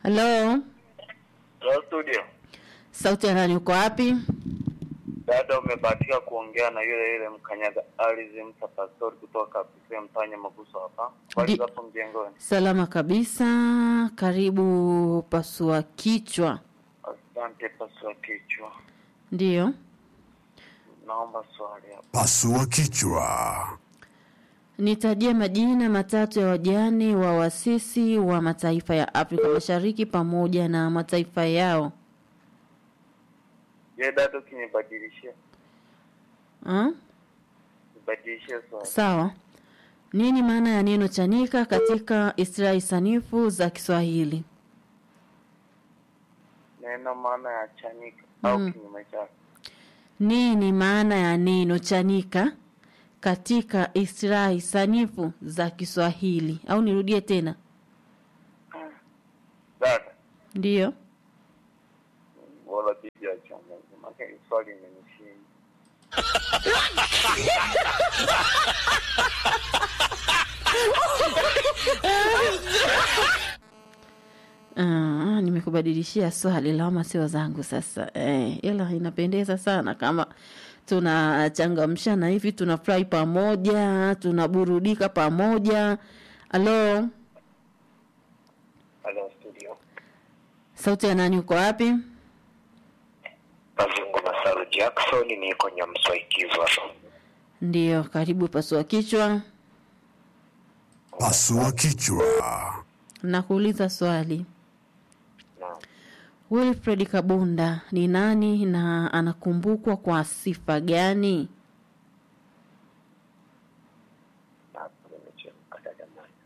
Halo, Hello studio. sauti ya nani? Uko wapi? Dada, umebahatika kuongea na yule yule mkanyaga ardhi Msa Pastori kutoka Kisii Mtanya Maguso hapa. Bali Ndi- hapo mjengoni. Salama kabisa. Karibu pasua kichwa. Asante pasua kichwa. Ndiyo, Naomba swali hapo. Pasua kichwa. nitajie majina matatu ya wajane wa wasisi wa mataifa ya Afrika Mashariki pamoja na mataifa yao. Je, dada ukinibadilishia? Ha? Nibadilishie swali. Sawa. Nini maana ya neno chanika katika istilahi sanifu za Kiswahili? Neno maana ya chanika au Mm. kinyume chake. Nini maana ya neno chanika katika istilahi sanifu za Kiswahili? Au nirudie tena? Dada, Ndiyo. wala bibi achanganye. Maana hili swali imenishinda. Ah, nimekubadilishia swali lawama sio zangu sasa. Eh, ila inapendeza sana kama tunachangamshana hivi, tunafurahi pamoja, tunaburudika pamoja. Halo, Hello studio. sauti ya nani? Uko wapi? Mazungu Masaru Jackson niko Nyamswaikizwa. Ndiyo, karibu pasua kichwa. Pasua kichwa. Nakuuliza swali. Naam. Wilfred Kabunda ni nani na anakumbukwa kwa sifa gani? Hapo nimechemka dada mwana.